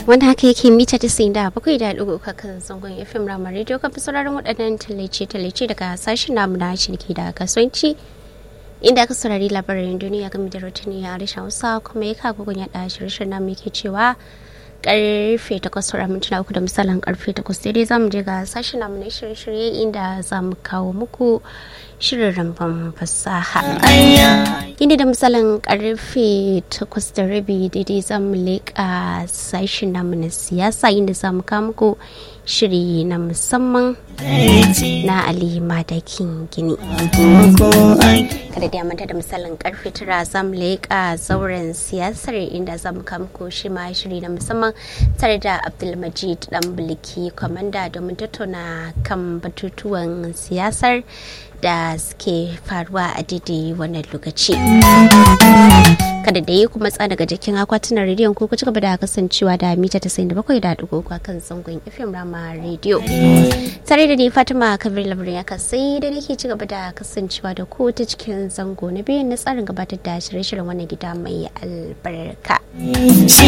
wanda haka yake mita ta da bakwai da ɗigo kan zangon fm rama radio kan fi sauraron waɗannan tallace-tallace daga sashen namu na ciniki da kasuwanci inda aka saurari labarin duniya game da rotuni a harshen hausa kuma ya kago gun yaɗa shirye namu yake cewa karfe takwas sauran mintuna uku da misalin karfe takwas daidai za mu je ga sashen namu na shirye-shirye inda za mu kawo muku shirin ramban fasaha inda da misalin karfe takwas da rabi daidai za mu leƙa sashen namu na siyasa inda za mu kawo muku shiri na musamman na ali madakin gini kada da manta da misalin karfe tara za mu leƙa zauren siyasar inda za mu kawo muku shi ma shiri na musamman tare da abdulmajid dan bilki kwamanda domin tattauna kan batutuwan siyasar da suke faruwa a daidai wannan lokaci kada da yi kuma tsada daga jikin akwatunan rediyon ko ku ci gaba da kasancewa da mita ta sayin da bakwai da dugu kan zangon fm rama rediyo tare da ni fatima kabir labarin ya sai da nake ci gaba da kasancewa da ku ta cikin zango na biyu na tsarin gabatar da shirye-shiryen wannan gida mai albarka